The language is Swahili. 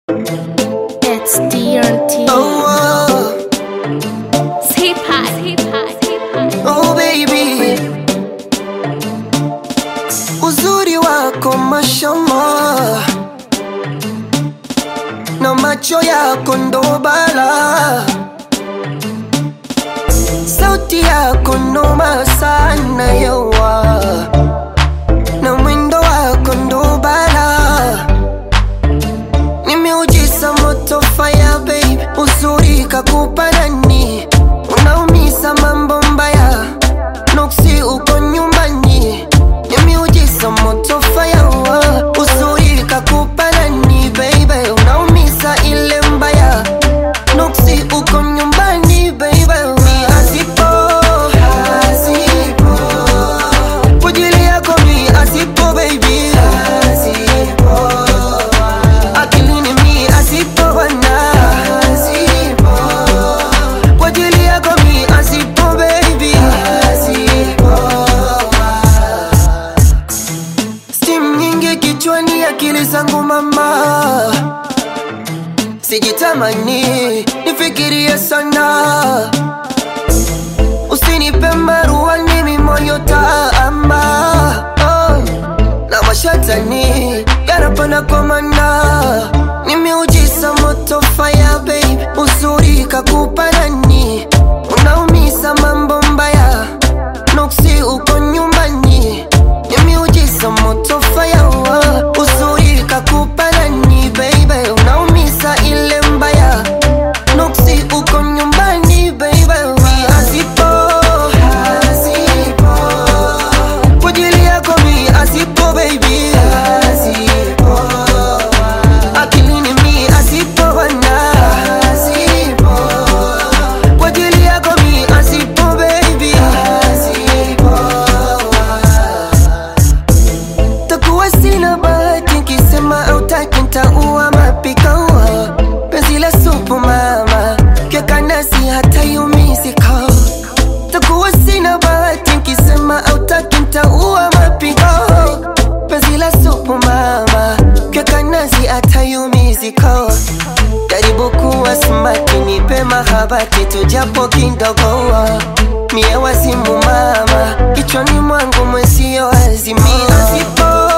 It's DRT. Oh, oh, Hip hop, hip hop, hip hop. oh baby, uzuri wako mashallah, na macho yako ndo bala, sauti yako noma sana yawa, na mwendo wako ndo bala nimeujiza moto fire babe, uzuri kakupa nani? Unaumiza mambo mbaya, nuksi uko nyumbani. Nimeujiza moto fire, oh, uzuri kakupa nani baby? Unaumiza ile mbaya, nuksi uko nyumbani baby. Mi asipo, asipo, kwa ajili yako mi asipo baby, asipo akilini mi asipo bwana asipo kwa ajili yako mi asipo baby asipo stim nyingi kichwani akili zangu mama sijitamani nifikirie sana usinipe maruani mimoyo taama oh na mashatani yanapanda kwa mana nimeujiza moto fire babe uzuri kakupa nani unaumiza mambo mbaya nuksi uko nyumbani nimeujiza moto fire oh, uzuri kakupa nani baby unaumiza ile mbaya nuksi uko nyumbani baby asipo asipo kwa ajili yako mi asipo baby asipo akilini mi asipo bwana asipo kwa ajili yako mi asipo baby asipo takuwa sina bahati nkisema autaki ntaua mapikaua penzi la supu mama kyakanasi hata yumizika takuwa sina bahati nkisema autaki ntaua mapigo penzi la supu mama kyakanasi hata yumizika jaribu kuwa smati nipe mahabati tujapo kidogo mie wazimu mama kichwani mwangu mwesio azimia sipo